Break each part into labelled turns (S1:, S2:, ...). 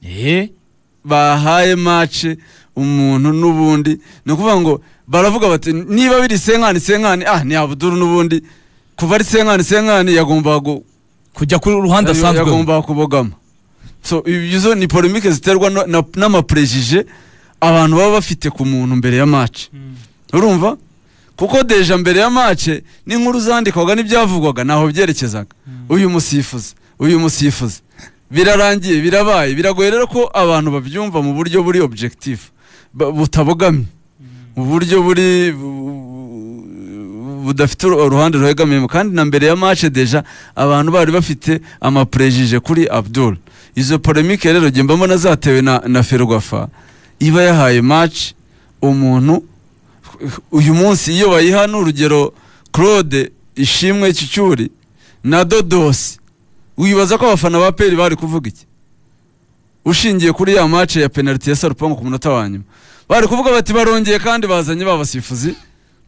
S1: eh
S2: bahaye mace umuntu n'ubundi ni ukuvuga ngo baravuga bati niba biri senkani senkani ah ni abuduru n'ubundi kuva ari senkani senkani yagombaga gu-
S1: kujya ku ruhande asanzwe
S2: yagombaga kubogama so izo ni polemike ziterwa no- na- n'amaprejije abantu baba bafite ku muntu mbere ya mace urumva kuko deja mbere ya mace n'inkuru zandikwaga n'ibyavugwaga ntaho byerekezaga uyu musifuzi uyu musifuzi birarangiye birabaye biragoye rero ko abantu babyumva mu buryo buri objectif ba- butabogamye mu buryo buri bu- budafite uru- uruhande ruhegamiyemo kandi na mbere ya mace deja abantu bari bafite amaprejije kuri abdul izo polemike rero jye mbona zatewe na, na ferwafa iba yahaye match umuntu uyu munsi iyo bayiha ni urugero claude ishimwe cy'icyuri na dodosi wibaza ko abafana ba peri bari kuvuga iki ushingiye kuri ya match ya penalty ya sarupangu ku munota wa nyuma bari kuvuga bati barongeye kandi bazanye ba basifuzi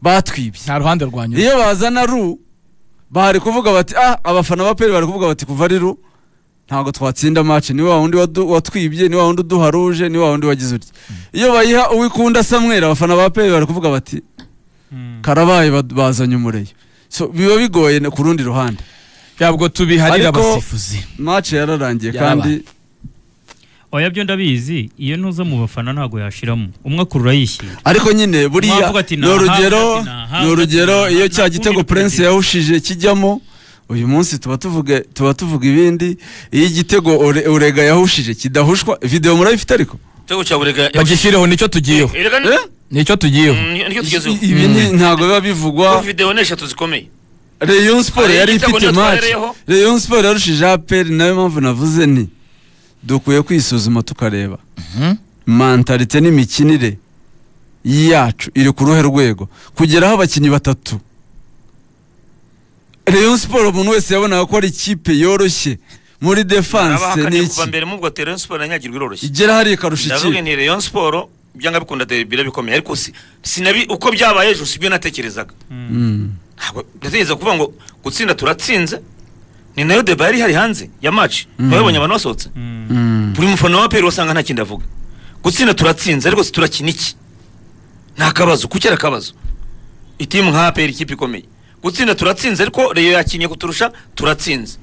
S2: batwibye
S1: nta ruhande rwanyu
S2: iyo bazana ru bari kuvuga bati ah abafana ba peri bari kuvuga bati kuva ari ru ntabwo twatsinda match ni wa wundi wadu- watwibye ni wa wundi uduha ruje ni wa wundi wagize utya iyo bayiha uwikunda samwera abafana ba peri bari kuvuga bati karabaye bad- bazanye umureyo so biba bigoye no ku rundi ruhande
S1: ntabwo tubiharira
S2: Ariko-
S1: abasifuzi
S2: match yararangiye
S1: Yarabaye.
S2: kandi
S3: oya byo ndabizi iyo ntuza mu bafana ntabwo yashiramo umwe akurura yishyira
S2: ariko nyine buriya
S3: Mwavuga ati
S2: ni
S3: nahawe,
S2: urugero
S3: ati nahawe,
S2: ni urugero
S3: ati
S2: iyo
S3: nahawe,
S2: cya
S3: nta
S2: gitego
S3: kundi
S2: prince
S3: kugira.
S2: yawushije kijyamo uyu munsi tuba tuvuga tuba tuvuga ibindi iyo igitego Ore- urega yawushije kidahushwa video murayifite ariko
S4: igitego cya burega
S1: bagishireho nicyo tugiyeho
S4: erega ni-
S2: Eh?
S1: nicyo tugiyeho
S4: Mm, nicyo
S2: I-
S4: tugezeho
S2: ibi ni- ntabwo biba bivugwa
S4: Kuko video ni eshatu zikomeye
S2: Rayon Sport
S4: Hari
S2: yari
S4: igitego
S2: ifite
S4: niyo
S2: match
S4: twahereyeho.
S2: Rayon Sport yarushije APR nayo mpamvu navuze nti dukwiye kwisuzuma tukareba mentalite n'imikinire yacu iri ku ruhe rwego kugeraho abakinnyi batatu Rayon Sport umuntu wese yabonaga ko ari ikipe yoroshye muri defense
S4: abahakaniye kuva
S2: n'iki
S4: mbere mubwo ati Rayon Sport na Nyagirwa iroroshye
S2: igera hari ikarusha
S4: ndavuga
S2: ikipe
S4: nti Rayon Sport byanga bikunda derby bikomeye ariko si sinabi uko byabaye ejo sibyo natekerezaga
S2: Mm.
S4: ntabwo ndatekereza kuvuga ngo gutsinda turatsinze ni nayo deba yari ihari hanze ya match twabibonye abantu basohotse
S2: Mm.
S4: buri mufana wa peri wasanga nta kindi avuga gutsinda turatsinze ariko si turakina iki nta kabazo kuki ari akabazo itimu nka peri ikipe ikomeye gutsinda turatsinze ariko reyo yakinnye kuturusha turatsinze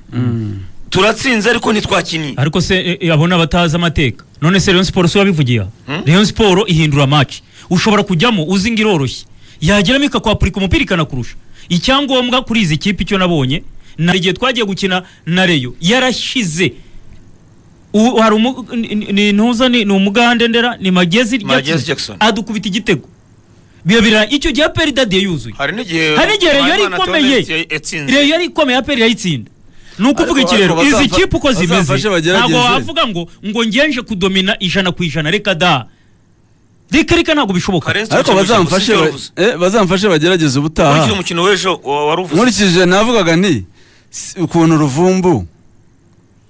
S4: turatsinze ariko ntitwakinnye
S3: ariko se e, e, abo ni abatazi amateka none se Rayon Sport si wabivugiye aha
S4: Hmm?
S3: Rayon Sport ihindura match ushobora kujyamo uzi ngo iroroshye yageramo ikakwapurika umupira ikanakurusha icyangombwa kuri izi kipe icyo nabonye na hari igihe twagiye gukina na Rayon yarashyize U- hari umu- ni- ni- ni ntuza ni ni umugande ndera ni magezi
S4: Magezi Jackson.
S3: adukubita igitego biyabira icyo gihe peri dadiye yuzuye
S4: hari n'igihe
S3: hari igihe reyo yari
S4: Mpayimana
S3: ikomeye
S4: Theoneste yatsinze.
S3: reyo yari ikomeye aperi irayitsinda ni ukuvuga
S2: Ariko-
S3: iki rero
S2: ariko
S3: izi
S2: bazafa-
S3: kipe uko zimeze
S2: bazafashe bagerageze.
S3: ntabwo wavuga ngo ngo ngenje kudomina ijana ku ijana reka da reka reka ntabwo bishoboka
S4: Karenzi
S2: ariko
S4: Tumukino
S2: bazamfashe
S4: Musingi
S2: ba-
S4: yavuze.
S2: eh, bazamfashe bagerageze ubutaha
S4: Nkurikije umukino w'ejo wa- wari uvuze
S2: nkurikije navugaga nti si- ukuntu ruvumbu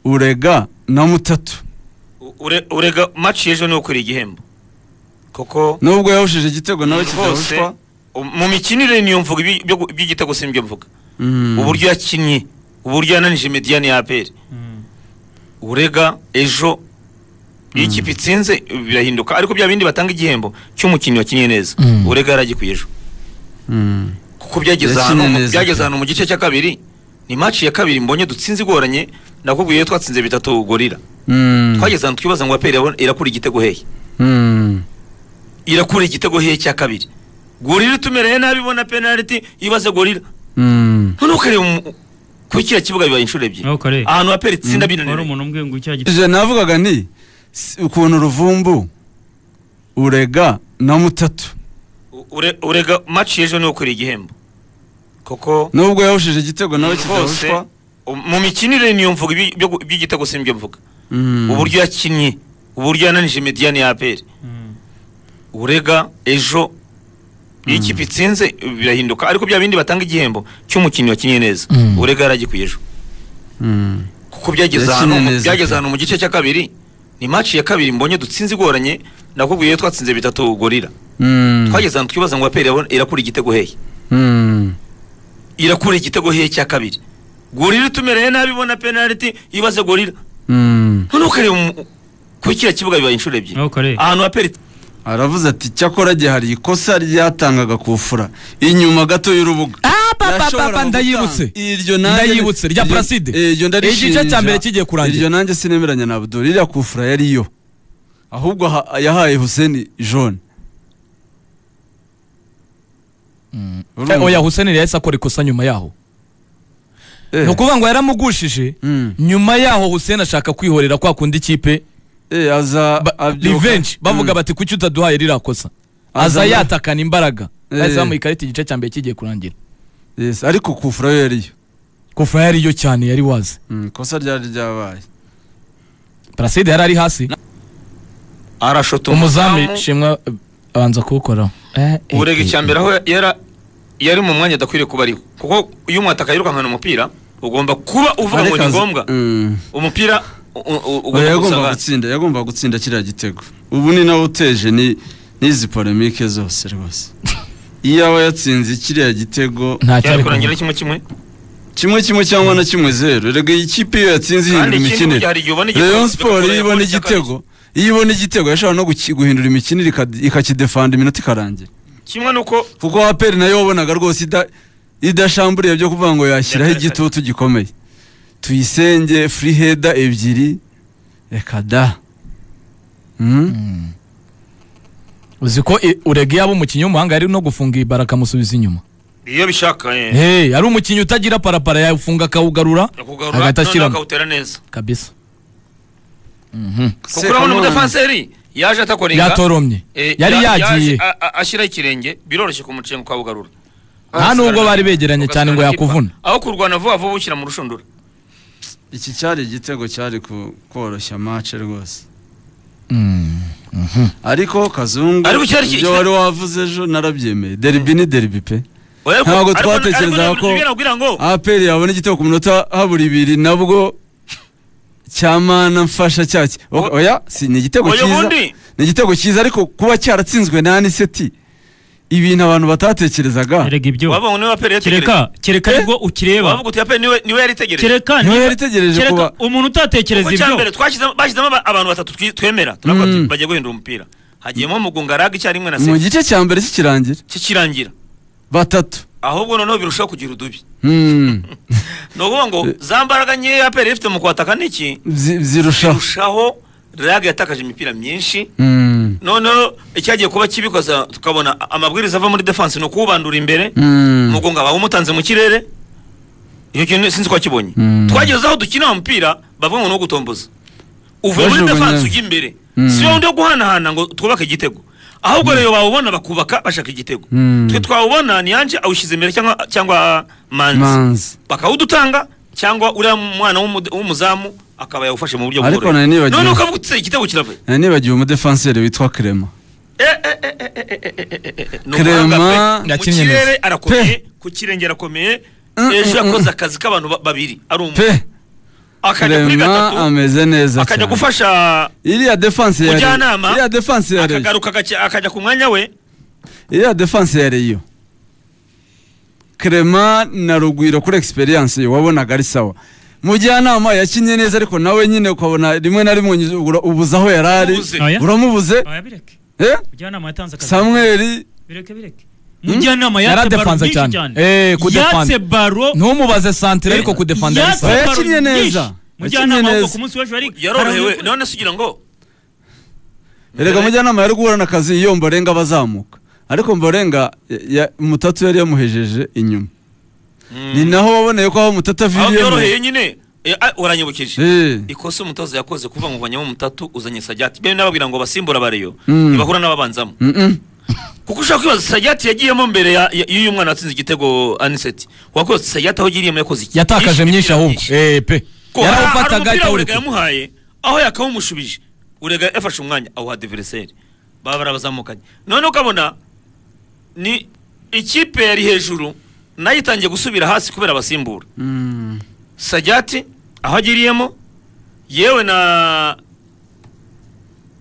S2: urega na mutatu
S4: Ure- urega match y'ejo niwo ukwiriye igihembo kuko
S2: nubwo yahushije igitego nawe
S4: rwose
S2: kidahushwa
S4: mu mikinire niyo mvuga ibi- byo- by'igitego si nibyo mvuga
S2: Mm.
S4: uburyo yakinnye uburyo yananije mediyani ya aperi urega ejo iyo ikipe itsinze birahinduka ariko bya bindi batanga igihembo cy'umukinnyi wakinnye neza
S1: Mm.
S4: urega yaragikuye ejo
S2: Mm.
S4: kuko byageze
S2: Yakinnye
S4: ahantu mu-
S2: neza
S4: byageze
S2: pe.
S4: ahantu mu gice cya kabiri ni match ya kabiri mbonye dutsinze igoranye nakubwiye iyo twatsinze bitatu gorira
S2: Mm.
S4: twageze ahantu twibaza ngo aperi irabona- irakura igitego hehe
S2: Mm.
S4: irakura igitego hehe cya kabiri gorira itumereye nabi ibona penaliti ibaze gorira
S2: Mm.
S4: noneho ukareba umu- kuri kiriya kibuga bibaye inshuro ebyiri
S3: Ntabwo kare
S4: ahantu aperi itsinda
S3: wari
S4: binaniwe
S3: umuntu umbwiye ngo icya gitego
S2: nkurikije navugaga nti si- ukuntu ruvumbu urega na mutatu
S4: Ure- urega match y'ejo niwo ukwiriye igihembo kuko
S2: nubwo yahushije igitego nawe kidahushwa
S4: mu mikinire niyo mvuga ibi- byo- by'igitego si nibyo mvuga
S2: Mm.
S4: uburyo yakinnye uburyo yananije mediyani ya aperi urega ejo iyo ikipe itsinze birahinduka ariko bya bindi batanga igihembo cy'umukinnyi wakinnye neza
S1: Mm.
S4: urega yaragikuye ejo
S2: Mm.
S4: kuko byageze
S2: Yakinnye
S4: ahantu mu-
S2: neza
S4: byageze
S2: pe.
S4: ahantu mu gice cya kabiri ni match ya kabiri mbonye dutsinze igoranye nakubwiye iyo twatsinze bitatu gorira
S2: Mm.
S4: twageze ahantu twibaza ngo aperi irabona- irakura igitego hehe
S2: Mm.
S4: irakura igitego hehe cya kabiri gorira itumereye nabi ibona penaliti ibaze gorira
S2: Mm.
S4: noneho ukareba umu- kuko kiriya kibuga bibaye inshuro ebyiri
S3: Aho kare.
S4: ahantu aperi
S2: aravuze ati cyakora gihe hari ikosa ryatangaga kufura inyuma gato y'urubuga
S1: papa ndayibutse
S2: iryo nanjye
S1: Ndayibutse, rya
S2: iryo-
S1: Placide.
S2: eh, iryo ndarishinja
S1: Igice cya mbere kigiye kurangira.
S2: iryo nanjye sinemeranya na Abdul iriya kufura yariyo ahubwo ha- yahaye Hussein jaune Urumva?
S1: oya huseni yahise akora ikosa nyuma yaho
S2: Eh,
S1: ni ukuvuga ngo yaramugushije
S2: mm,
S1: nyuma yaho huseni ashaka kwihorera kwa kundi ikipe
S2: eh, aza
S1: ba-
S2: abyuka.
S1: revenge bavuga
S2: Mm.
S1: bati kuki utaduhaye ririya kosa
S2: Aza-
S1: aza yatakana imbaraga
S2: Eh.
S1: bahise bamuha ikarita igice cya mbere kigiye kurangira
S2: Yes, ariko kufura yo yariyo
S1: kufa yariyo cyane yari wazi
S2: Mm, ikosa ryari ryabaye
S1: paraside yari ari hasi
S4: arashota
S1: umuzamu shimwa eh, abanza kuwukoraho
S4: urega icya mbere aho yara- yari mu mwanya adakwiriye kuba ariho kuko iyo umwataka yirukankana umupira ugomba kuba uvuga ngo ni
S2: Arekaza-
S4: ngombwa
S2: Mm.
S4: umupira u- u- u-
S2: Oya,
S4: ugomba
S2: yagomba
S4: gusabana
S2: gutsinda yagomba gutsinda kiriya gitego ubu ni nawe uteje ni- n'izi polemike zose rwose iyo yaba yatsinze kiriya gitego
S1: ntacyo ari
S4: cyari kurangira
S1: kuvuga.
S4: kimwe kimwe
S2: kimwe kimwe cyangwa na kimwe zeru rega iyi kipe iyo yatsinze ihindura
S4: kandi ikindi
S2: imikinire
S4: hari igihe ubona igitego
S2: Rayon Sport iyo ibona
S4: bigakora
S2: igitego iyo ibona igitego yashobora no guki- guhindura imikinire ikad- ikakidefanda iminota ikarangira
S4: kimwe nuko
S2: kuko aperi nayo wabonaga rwose ida- idashamburiye byo kuvuga ngo yashyiraho igitutu gikomeye tuyisenge furiheda ebyiri reka da Mm?
S1: Mm. uzi ko i- urega yaba umukinnyi w'umuhanga yari no gufunga ibara akamusubiza inyuma
S4: iyo bishaka eh,
S1: Hey, ari umukinnyi utagira parapara yawufunga akawugarura
S4: yakugarura
S1: Hagati
S4: noneho
S1: ashyiramo.
S4: akawutera neza
S1: kabisa Mhm.
S4: kuko urabona umudefanseri yaje atakoringa
S1: yatoromye
S4: Eh,
S1: yari
S4: ya-
S1: yagiye
S4: a- a- ashyiraho ikirenge biroroshye kumucenga ukabugarura
S1: Nta nubwo bari begeranye cyane ngo
S4: Ugasigara
S1: yakuvuna.
S4: akipa. aho kurwana vuba vuba ushyira mu rushundura
S2: iki cyari igitego cyari ku- koroshya mace rwose
S1: Mm.
S2: ariko kazungu
S4: Ariko cyari iki-
S2: ibyo wari wavuze ejo narabyemeye deribi ni deribi pe
S4: Ariko-
S2: Ntabwo
S4: ariko-
S2: twatekerezaga
S4: ariko
S2: ko-
S4: ntibwira kugira ngo
S2: aperi yabona igitego ku minota habura ibiri nabwo cyamana mfasha cyaki O-
S4: O-
S2: oya si ni igitego
S4: Oya,
S2: cyiza
S4: ubundi.
S2: ni igitego cyiza ariko kuba cyaratsinzwe na aniseti ibintu abantu batatekerezaga
S3: erega ibyo
S4: wavuga niwe aperi yategereje
S3: kereka kereka
S2: Eh?
S3: nibwo ukireba
S4: wavuga uti aperi niwe niwe yaritegereje
S3: kereka
S2: niwe
S3: niba-
S2: yari itegereje
S3: kereka
S2: kuba-
S3: umuntu utatekereza
S4: kuko
S3: ibyo
S4: cyambere twashyizemo bashyizemo aba- abantu batatu twi- twemera turavuga
S2: Mm.
S4: tuti bagiye guhindura umupira hagiyemo mugungaraga icyarimwe na
S2: mu
S4: sefu
S2: gice cya mbere kikirangira
S4: kikirangira
S2: batatu
S4: ahubwo noneho birushaho kugira udubi
S2: Hmm.
S4: ni ukuvuga ngo za mbaraga nkeya aperi ifite mu kwataka niki
S2: Zi- zirushaho
S4: birushaho raga yatakaje imipira myinshi
S2: Hmm.
S4: noneho icyagiye kuba kibikoza tukabona a- amabwiriza ava muri defense ni ukuwubandura imbere
S2: Hmm.
S4: umugongo aba umutanze mu kirere icyo kintu sinzi ko wakibonye
S2: Mm.
S4: twageze aho dukina wa mupira bavuga ngo ni uwo gutomboza uvuye muri
S2: Bajugunya.
S4: defense ujya imbere
S2: Mm.
S4: si wowe ndi wo guhanahana ngo twubake igitego ahubwo rero bawubona bakubaka bashaka igitego
S2: Mm.
S4: twe twawubona ni yanje awushyize imbere cyangwa cyangwa manzi
S2: manzi
S4: bakawudutanga cyangwa uriya mwana w'umude- w'umuzamu akaba yawufashe mu buryo
S2: Ariko nari
S4: bworoshye
S2: nibagiwe.
S4: none ukavuga uti "Se, igitego kiravuye
S2: Nari nibagiwe umudefanseri witwa Clement Clement
S4: yakinnye
S1: yakinnye
S4: mu kirere
S1: neza.
S4: arakomeye
S2: Pe.
S4: ku kirenge arakomeye
S2: Mm,
S4: ejo
S2: mm,
S4: yakoze akazi k'abantu ba- babiri ari umwe
S2: pe
S4: akajya kuri
S2: Clement
S4: gatatu
S2: ameze neza
S4: akajya
S2: cyane
S4: gufasha
S2: iriya defanse ya
S4: Mujyanama,
S2: iriya defanse ya Rayon
S4: akagaruka agake- akajya ku mwanya we
S2: iriya defanse ya Rayon Clement na Rugwiro kuri experience ye wabonaga ari sawa mujyanama yakinnye neza ariko nawe nyine ukabona rimwe na rimwe unyuze- ura- ubuze aho yari ari
S4: Ubuze.
S3: Oya.
S2: uramubuze
S3: Oya, bireke
S2: eh
S3: mujyanama yatanze akazi
S2: Samuel
S3: bireke bireke mujyanama yatse baro
S1: yaradefanze
S3: nyinshi
S1: cyane
S3: cyane
S1: Eh, kudefanza.
S3: yatse baro
S1: ntumubaze santire ariko kudefanda yari
S3: yatse
S1: sawa
S2: Oya,
S3: baro
S2: yakinnye
S3: nyinshi.
S2: neza.
S3: mujyanama
S2: Yakinnye
S3: ahubwo
S2: neza.
S3: ku munsi w'ejo hari-
S4: yarorohewe
S3: hari-
S4: none se ugira ngo
S2: erega mujyanama yari guhura na kazi iyo Mborenga bazamuka ariko Mborenga ya- ya- Mutatu yari yamuhejeje inyuma ni naho waboneye ko aho Mutatu
S4: aho byoroheye
S2: aviriyemo
S4: nyine eh, ah, uranyibukije
S2: Eh.
S4: ikosa umutoza yakoze kuva mu vanyamo umutatu uzanye sajyati bene n'ababwira ngo basimbura bareyo
S2: Mm.
S4: ntibahura n'ababanzamo
S2: Mm-mm.
S4: kuko ushobora kwibaza sajyati yagiyemo mbere ya- ya- y'uyu mwana watsinze igitego aniseti wakoze sajyati aho agiriyemo yakoze iki
S1: yatakaje myinshi ahubwo Eh, pe
S4: Ko hari- hari
S1: yarawufataga
S4: umupira urega
S1: atawureka
S4: yamuhaye aho yakawumushubije urega yafashe umwanya awuha diveriseri baba barabazamukanye none ukabona ni ikipe yari hejuru nayo itangiye gusubira hasi kubera abasimbura
S2: Mm.
S4: sajyati aho agiriyemo yewe na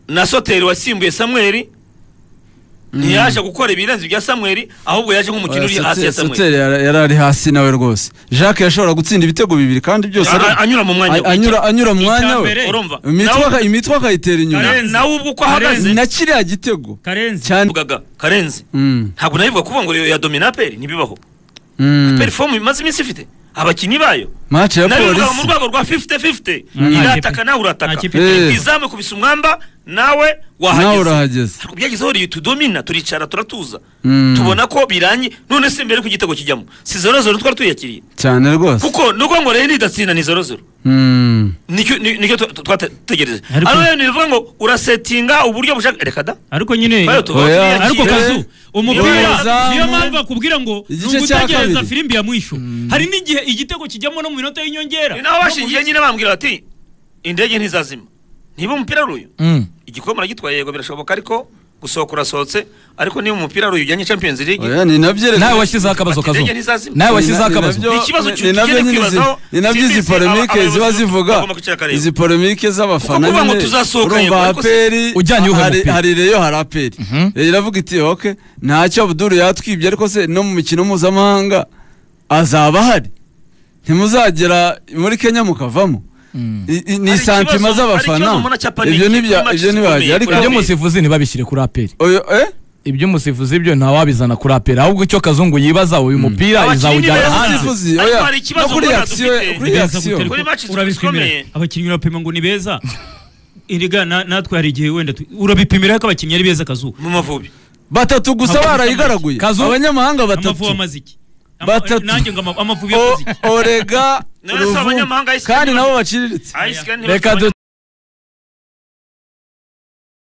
S4: na soteri wasimbuye samweri ntiyaje gukora ibirenze ibya samweri ahubwo yaje nk'umukino uri hasi ya samweri
S2: soteri yara- yari ari hasi nawe rwose jacques yashobora gutsinda ibitego bibiri kandi byose ari-
S4: A- anyura mu mwanya
S2: a- anyura anyura mu mwanya we
S3: Icyambere,
S4: urumva
S2: imitwe
S4: Nawe-
S2: aka- imitwe akayitera inyuma
S3: Karenzi.
S4: nawe ubwo uko ahagaze
S2: na kiriya gitego
S3: karenzi
S2: cyane
S4: ugaga karenzi
S2: Mm,
S4: ntabwo nabivuga kuvuga ngo ya domina aperi ntibibaho
S2: mm.
S4: aperi fomu imaze iminsi ifite abakinnyi bayo
S2: match ya
S4: nabivuga mu
S2: polisi
S4: rwego rwa 50-50
S3: Mm.
S4: irataka nawe
S3: Nta
S4: urataka
S3: kipe
S2: ifite.
S4: izamu kubisa umwamba nawe
S2: nawe
S4: wahageze
S2: urahageze
S4: Ariko byagezeho riyo tudomina turicara turatuza
S2: Mm.
S4: tubona ko birangiye none se mbere ku gitego kijyamo si zorozoro twari tuyakiriye
S2: cyane rwose
S4: kuko nubwo ngo rero nidatsinda ni zorozoro
S2: Mm.
S4: nicyo ni- nicyo tu- tu- twategereje
S3: Ariko-
S4: hano rero nivuga ngo urasetinga uburyo bushaka reka da
S3: ariko nyine
S4: Bayo tuba
S2: Oya.
S4: turiyakiye.
S3: ariko kazu umupira
S2: Yozamu.
S3: niyo mpamvu akubwira ngo ni
S2: Igice cya
S3: ugutegereza
S2: kabiri.
S3: firimbi ya mwisho hari n'igihe igitego kijyamo no mu minota y'inyongera
S4: Ni naho bashingiye nyine bambwira bati indege ntizazima niba umupira ari uyu
S1: Mm.
S4: igikombe aragitwaye yego birashoboka ariko gusohoka urasohotse ariko niba umupira ari uyu ujyanye champions league
S2: Oya, ni nabyo reka-
S1: nawe washyizeho akabazo
S4: Ati,
S1: kazo
S4: indege ntizazima.
S1: nawe
S2: Ni
S1: washyizeho
S2: na- ni
S1: akabazo
S2: nabyo-
S4: Ni ikibazo
S2: ni-
S4: cy'uti-
S2: ni nabyo
S4: tugende
S2: nyine
S4: kwibazaho,
S2: izi- ni nabyo izi
S4: simbizi
S2: polemike
S4: aba-
S2: ziba
S4: abayobozi
S2: zivuga
S4: bagomba kwicara akareba.
S2: izi polemike z'abafana
S4: Kuko kuvuga ngo
S2: nyine,
S4: tuzasohoka
S2: urumva
S4: yego, ariko se-
S2: aperi
S1: Ujyanye uwuhe
S2: hari-
S1: mupira?
S2: hari reyo hari aperi Reyo iravuga iti ok ntacyo abuduru yatwibye ariko se no mu mikino mpuzamahanga azaba ahari ntimuzagera muri kenya mukavamo I- i- ni
S4: Hari
S2: santima
S4: ikibazo- hari
S2: z'abafana
S4: ikibazo mbona cya paniki,
S2: ibyo nibya-
S4: kuri
S2: ibyo
S4: match
S2: ntibajya
S4: zikomeye,
S2: ariko
S1: ibyo
S4: Aperi.
S1: umusifuzi ntibabishyire kuri aperi
S2: Oyo, eh?
S1: ibyo umusifuzi byo ntawabizana kuri aperi ahubwo icyo kazungu yibaza uyu mupira
S4: Abakinnyi
S1: izawujyana
S4: beza
S1: hanze
S4: umusifuzi.
S2: umusifuzi
S4: Ariko
S2: oya
S4: hari ikibazo
S2: no kuri
S4: mbona
S2: reaction
S4: dufite.
S2: kuri
S4: Ni
S3: Beza
S2: reaction
S3: guterwa.
S4: Kuri match
S3: urabipimira
S4: zikomeye.
S3: abakinnyi urapima ngo ni beza erega na- natwe hari igihe wenda tu- urabipimira ko abakinnyi ari beza kazu
S4: mu mavubi
S2: batatu gusa
S3: Amavubi
S2: barayigaraguye
S1: Kazu.
S2: abanyamahanga
S3: amavubi
S2: batatu
S3: amaze iki Ama-
S2: Batatu.
S3: nanjye ngo ama- amavubi
S2: O-
S3: yakoze iki
S2: orega
S4: None se
S2: Ruvu,
S4: abanyamahanga Iceland
S2: kandi
S4: ni-
S2: nabo baciriritse
S4: Iceland
S1: reka
S4: ntibafite